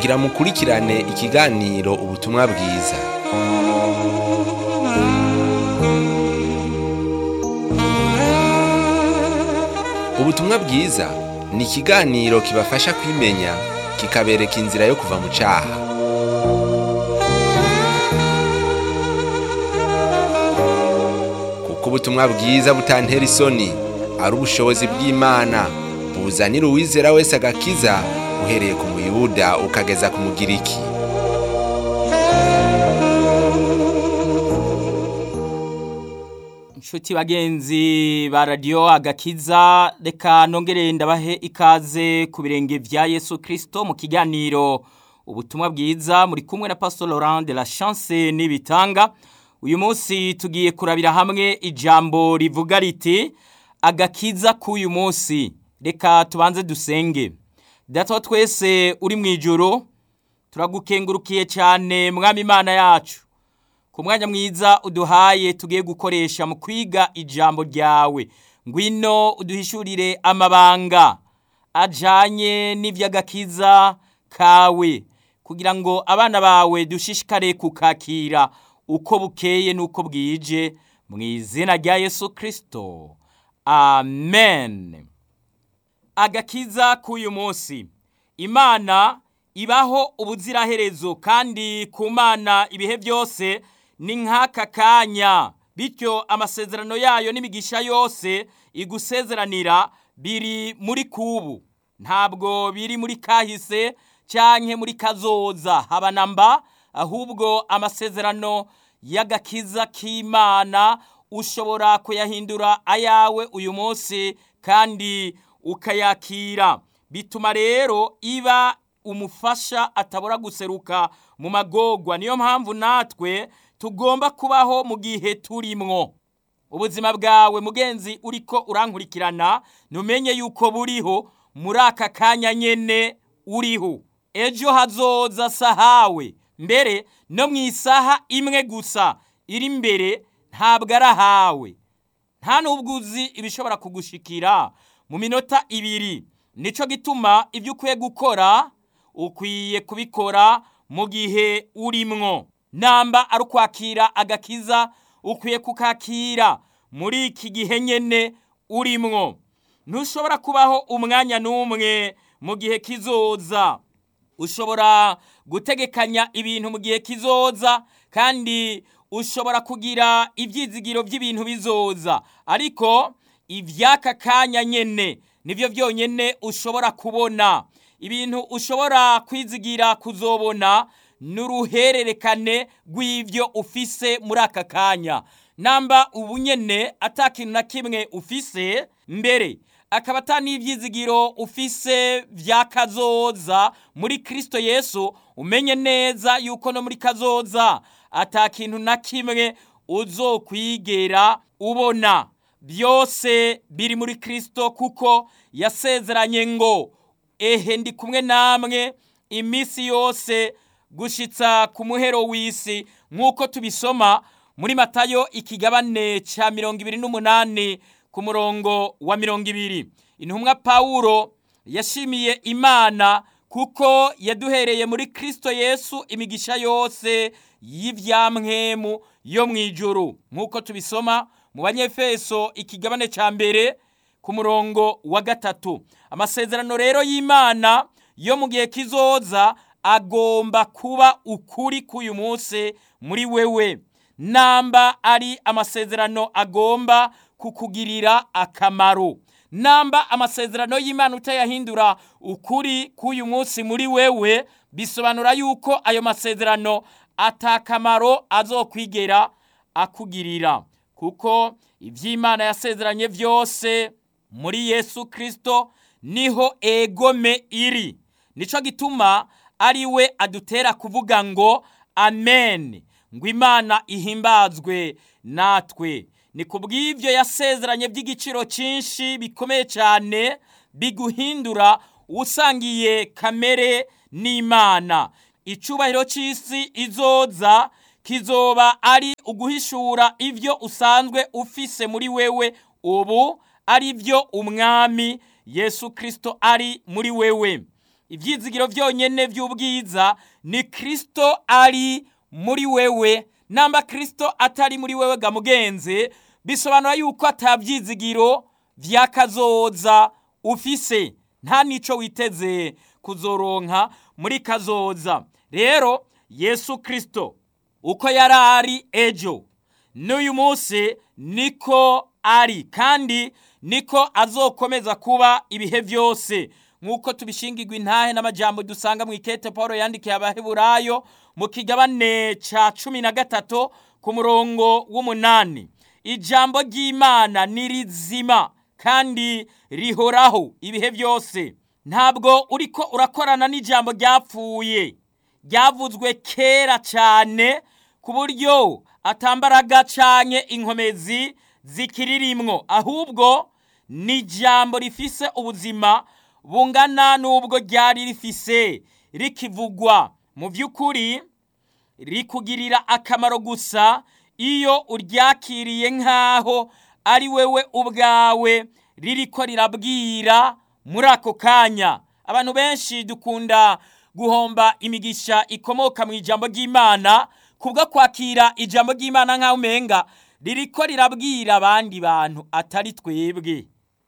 kugira mukurikirane ikiganiro ubutumwa bwiza ubutumwa bwiza ni ikiganiro kibafasha kwimenya kikabereka inzira yo kuva mu cyaha kuko ubutumwa bwiza butantera isoni ari ubushobozi bw'imana buzanira uwizera wese agakiza uhereye ku muyuda ukageza ku mugiriki inshuti bagenzi ba radiyo agakiza reka nongere ndabahe ikaze ku birenge bya yesu kirisito mu kiganiro ubutumwa bwiza muri kumwe na pastor laurent de la chance n'ibitanga uyu munsi tugiye kurabira hamwe ijambo rivuga riti agakiza k'uyu munsi reka tubanze dusenge data wa twese uri mu ijoro turagukengurukiye cyane mwami imana yacu ku mwanya mwiza uduhaye tugiye gukoresha mu kwiga ijambo ryawe ngwino uduhishurire amabanga ajyanye n'iby'agakiza kawe kugira ngo abana bawe dushishikare kukakira uko bukeye n'uko bwije mu izina rya yesu kirisito amen agakiza k'uyu munsi imana ibaho ubuziraherezo kandi ku mana ibihe byose ni nk'aka kanya bityo amasezerano yayo n'imigisha yose igusezeranira biri muri kubu ntabwo biri muri kahise cyangwa muri kazoza haba na mba ahubwo amasezerano y'agakiza k'imana ushobora kuyahindura ayawe uyu munsi kandi ukayakira bituma rero iba umufasha atabura guseruka mu magogwa niyo mpamvu natwe tugomba kubaho mu gihe turimwo ubuzima bwawe mugenzi uriko urankurikirana ntumenye yuko buriho muri aka kanya nyene uriho ejo hazoza sahawe mbere no mu isaha imwe gusa iri imbere ntabwo ari ahawe nta n'ubwo uzi ibishobora kugushikira mu minota ibiri nicyo gituma ibyo ukwiye gukora ukwiye kubikora mu gihe urimwo namba ari ukwakira agakiza ukwiye kukakira muri iki gihe nyine urimwo ntushobora kubaho umwanya n'umwe mu gihe kizoza ushobora gutegekanya ibintu mu gihe kizoza kandi ushobora kugira ibyizigiro by'ibintu bizoza ariko iby'aka kanya nyine nibyo byonyine ushobora kubona ibintu ushobora kwizigira kuzobona n'uruhererekane rw'ibyo ufise muri aka kanya namba ubu nyine atakintu na kimwe ufise mbere akaba atanibyizigiro ufise bya kazoza muri kirisito yesu umenye neza yuko no muri kazoza atakintu na kimwe uzokwigera ubona byose biri muri kirisito kuko yasezeranye ngo ehe ndi kumwe namwe iminsi yose gushitsa ku muhero w'isi nk'uko tubisoma muri matayo ikigabane cya mirongo ibiri n'umunani ku murongo wa mirongo ibiri intumwa pawuro yashimiye imana kuko yaduhereye muri kirisito yesu imigisha yose y'ibyamwemu yo mu ijoro nk'uko tubisoma mu banyefeso ikigabane cya mbere ku murongo wa gatatu amasezerano rero y'imana yo mu gihe kizoza agomba kuba ukuri k'uyu munsi muri wewe namba ari amasezerano agomba kukugirira akamaro namba amasezerano y'imana utayahindura ukuri k'uyu munsi muri wewe bisobanura yuko ayo masezerano atakamaro azokwigera akugirira kuko iby'imana yasezeranye byose muri yesu kirisito niho egome iri nicyo gituma ari we adutera kuvuga ngo amen ngo imana ihimbazwe natwe ni ku bw'ibyo yasezeranye by'igiciro cyinshi bikomeye cyane biguhindura usangiye kamere n'imana icyubahiro cy'isi izoza kizoba ari uguhishura ibyo usanzwe ufise muri wewe ubu ari byo umwami yesu kirisito ari muri wewe ibyizigiro byonyine by'ubwiza ni kirisito ari muri wewe namba kirisito atari muri wewe ga mugenzi bisobanura yuko atabyizigiro by'akazoza ufise nta n'icyo witeze kuzoronka muri kazoza rero yesu kirisito uko yari ari ejo n'uyu munsi niko ari kandi niko azokomeza kuba ibihe byose nk'uko tubishingirwa intahe n'amajyambere dusanga mu ikete paul yandikiye abaheburayo mu kigabane cya cumi na gatatu ku murongo w'umunani ijambo ry'imana ni rizima kandi rihoraho ibihe byose ntabwo uri ko urakorana n'ijambo ryapfuye ryavuzwe kera cyane ku buryo atambaraga cyane inkomezi zikiririmwo ahubwo ni ijambo rifise ubuzima bungana n'ubwo ryari rifise rikivugwa mu by'ukuri rikugirira akamaro gusa iyo uryakiriye nk'aho ari wewe ubwawe ririko rirabwira muri ako kanya abantu benshi dukunda guhomba imigisha ikomoka mu ijambo ry'imana kubwo kwakira ijambo ry'imana nk'aho umenga ririko rirabwira abandi bantu atari twebwe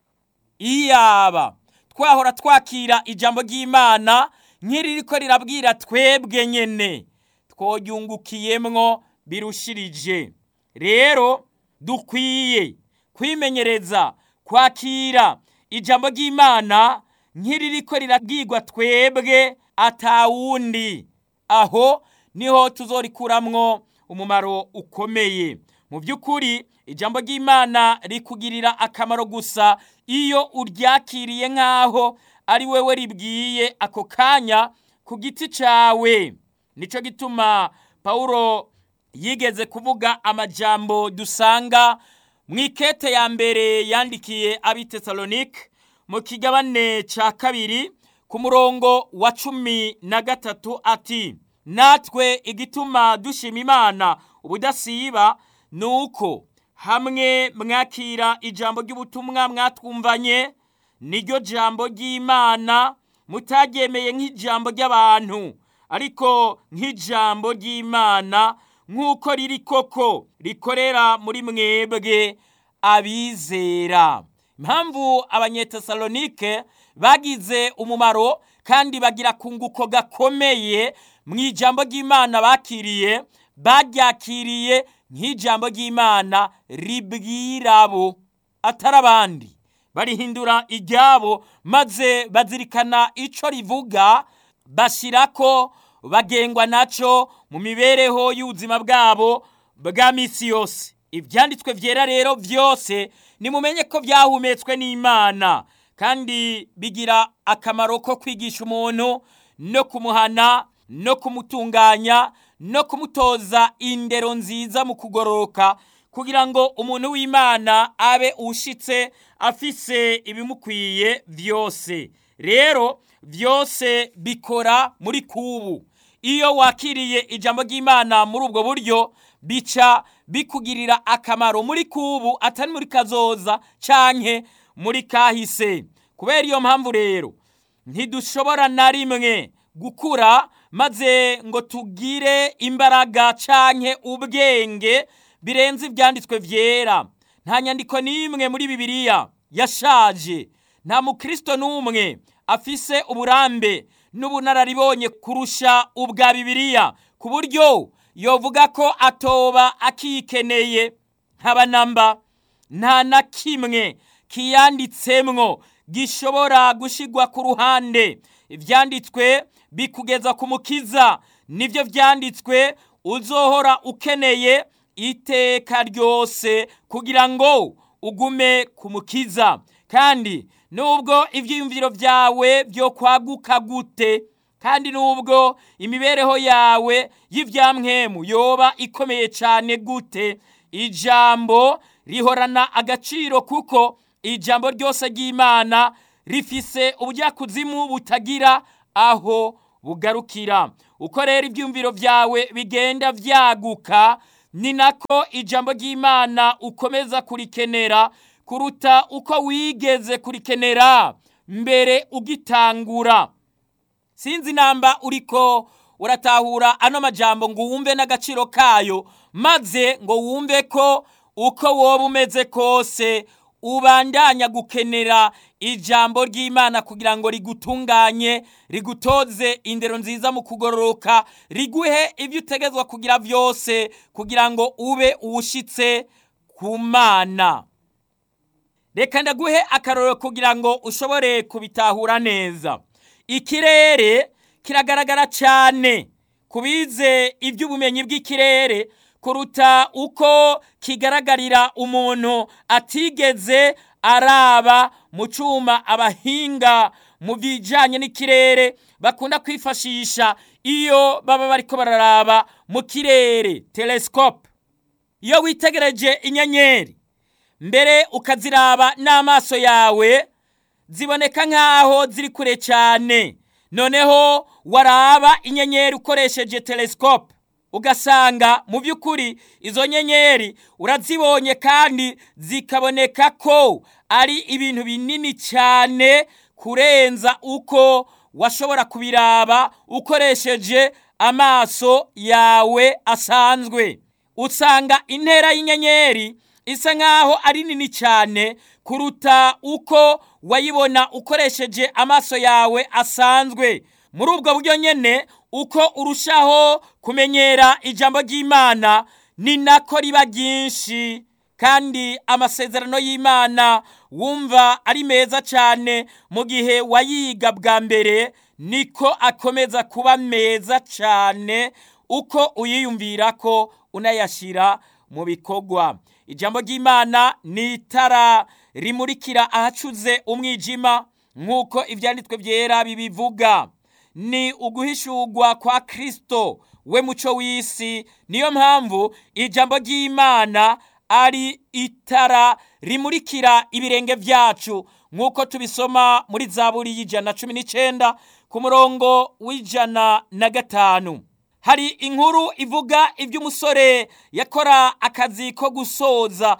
iyaba twahora twakira ijambo ry'imana nk'iririko rirabwira twebwe nyene twoyungukiyemwo birushirije rero dukwiye kwimenyereza kwakira ijambo ry'imana nk'iririko rirabwirwa twebwe atawundi aho niho tuzorikuramwo umumaro ukomeye mu by'ukuri ijambo ry'imana rikugirira akamaro gusa iyo uryakiriye nk'aho ari wewe ribwiye ako kanya ku giti cyawe nicyo gituma paul yigeze kuvuga amajambo dusanga mu ikete ya mbere yandikiye abitesalonike mu kigabane cya kabiri ku murongo wa cumi na gatatu ati natwe igituma dushima imana ubudasiba ni uko hamwe mwakira ijambo ry'ubutumwa mwatwumvanye niryo jambo ry'imana mutaryemeye nk'ijambo ry'abantu ariko nk'ijambo ry'imana nk'uko riri koko rikorera muri mwebwe abizera impamvu abanyetesalonike bagize umumaro kandi bagira kunguko gakomeye mu ijambo ry'imana bakiriye baryakiriye nk'ijambo ry'imana ribwirabo atari abandi barihindura iryabo maze bazirikana icyo rivuga bashyira ko bagengwa nacyo mu mibereho y'ubuzima bwabo bwa minsi yose ibyanditswe byera rero byose nimumenye ko byahumetswe n'imana kandi bigira akamaro ko kwigisha umuntu no kumuhana no kumutunganya no kumutoza indero nziza mu kugororoka kugira ngo umuntu w'imana abe ushitse afise ibimukwiye byose rero byose bikora muri kubu iyo wakiriye ijambo ry'imana muri ubwo buryo bica bikugirira akamaro muri kubu atari muri kazoza canke muri kahise kubera iyo mpamvu rero ntidushobora na rimwe gukura maze ngo tugire imbaraga canke ubwenge birenze ibyanditswe byera nta nyandiko n'imwe muri bibiliya yashaje nta mukristo n'umwe afise uburambe n'ubunararibonye kurusha ubwa bibiliya ku buryo yovuga ko atoba akikeneye nkabanamba nta na kimwe kiyanditsemwo gishobora gushigwa ku ruhande ibyanditswe bikugeza ku mukiza nibyo byanditswe uzohora ukeneye iteka ryose kugira ngo ugume ku mukiza kandi nubwo ibyiyumviro byawe byo kwaguka gute kandi nubwo imibereho yawe y'ibyamwemu yoba ikomeye cyane gute ijambo rihorana agaciro kuko ijambo ryose ry'imana rifise ubujyakuzimu butagira aho bugarukira uko rero ibyumviro byawe bigenda byaguka ni nako ijambo ry'imana ukomeza kurikenera kuruta uko wigeze kurikenera mbere ugitangura sinzi namba uriko uratahura ano majambo ngo wumve n'agaciro kayo maze ngo wumve ko uko woba umeze kose ubandanya gukenera ijambo ry'imana kugira ngo rigutunganye rigutoze indero nziza mu kugororoka riguhe ibyo utegetswe kugira byose kugira ngo ube uwushyitse ku mana reka ndaguhe akarorero kugira ngo ushobore kubitahura neza ikirere kiragaragara cyane ku bize iby'ubumenyi bw'ikirere kuruta uko kigaragarira umuntu atigeze araba mu cyuma abahinga mu bijyanye n'ikirere bakunda kwifashisha iyo baba bariko bararaba mu kirere telesikope iyo witegereje inyenyeri mbere ukaziraba n'amaso yawe ziboneka nk'aho ziri kure cyane noneho waraba inyenyeri ukoresheje telesikope ugasanga mu by'ukuri izo nyenyeri urazibonye kandi zikaboneka ko ari ibintu binini cyane kurenza uko washobora kubiraba ukoresheje amaso yawe asanzwe usanga intera y'inyenyeri isa nk'aho ari nini cyane kuruta uko wayibona ukoresheje amaso yawe asanzwe muri ubwo buryo nyine uko urushaho kumenyera ijambo ry'imana ni nako riba ryinshi kandi amasezerano y'imana wumva ari meza cyane mu gihe wayiga bwa mbere niko akomeza kuba meza cyane uko uyiyumvira ko unayashyira mu bikorwa ijambo ry'imana ni itara rimurikira ahacuze umwijima nk'uko ibyanditswe byera bibivuga ni uguhishurwa kwa kirisito we muco w'isi niyo mpamvu ijambo ry'imana ari itara rimurikira ibirenge byacu nk'uko tubisoma muri zaburi y'ijana cumi n'icyenda ku murongo w'ijana na gatanu hari inkuru ivuga iby'umusore yakora akazi ko gusoza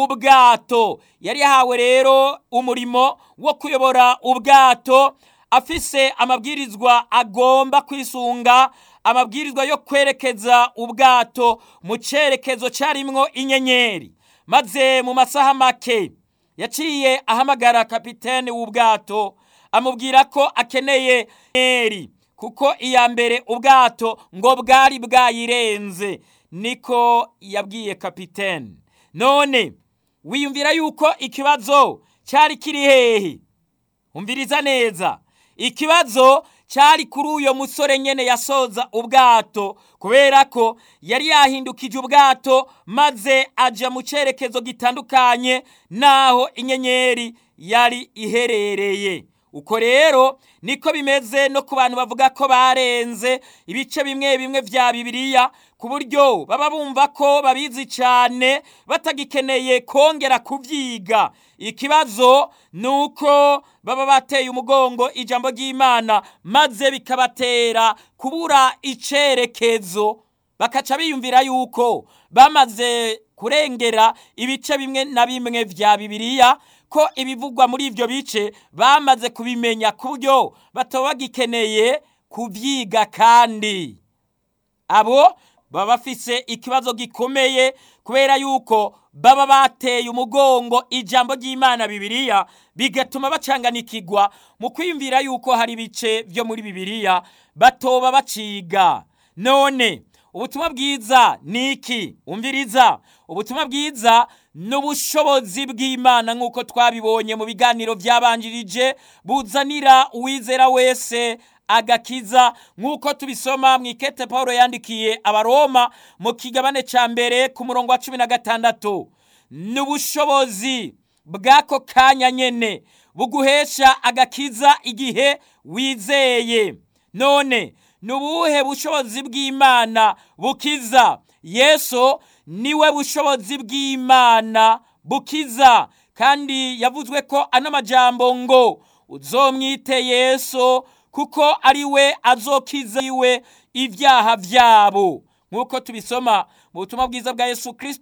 ubwato yari yahawe rero umurimo wo kuyobora ubwato afise amabwirizwa agomba kwisunga amabwirizwa yo kwerekeza ubwato mu cyerekezo cyarimwo inyenyeri maze mu masaha make yaciye ahamagara kapitene w'ubwato amubwira ko akeneye inyenyeri kuko iya mbere ubwato ngo bwari bwayirenze niko yabwiye kapitene none wiyumvira yuko ikibazo cyari kiri hehe umviriza neza ikibazo cyari kuri uyo musore nyene yasoza ubwato kubera ko yari yahindukije ubwato maze aja mu cyerekezo gitandukanye n'aho inyenyeri yari iherereye uko rero niko bimeze no ku bantu bavuga ko barenze ibice bimwe bimwe vya bibiliya ku buryo baba bumva ko babizi cyane batagikeneye kongera kubyiga ikibazo ni uko baba bateye umugongo ijambo ry'imana maze bikabatera kubura icyerekezo bakaca biyumvira yuko bamaze kurengera ibice bimwe na bimwe vya bibiliya ko ibivugwa muri ibyo bice bamaze kubimenya ku buryo bataba bagikeneye kubyiga kandi abo baba bafise ikibazo gikomeye kubera yuko baba bateye umugongo ijambo ry'imana bibiliya bigatuma bacanganikigwa mu kwiyumvira yuko hari ibice byo muri bibiliya batoba baciga none ubutumwa bwiza ni iki umviriza ubutumwa bwiza ni ubushobozi bw'imana nk'uko twabibonye mu biganiro byabanjirije buzanira uwizera wese agakiza nk'uko tubisoma mu ikete paul yandikiye abaroma mu kigabane cya mbere ku murongo wa cumi na gatandatu ni ubushobozi bw'ako kanya nyine buguhesha agakiza igihe wizeye none ni ubuhe bushobozi bw'imana bukiza yesu niwe bushobozi bw'imana bukiza kandi yavuzwe ko ano majambo ngo uzomwite yesu kuko ari we azokiza iwe ibyaha byabo nk'uko tubisoma mu butumwa bwiza bwa yesu kirisito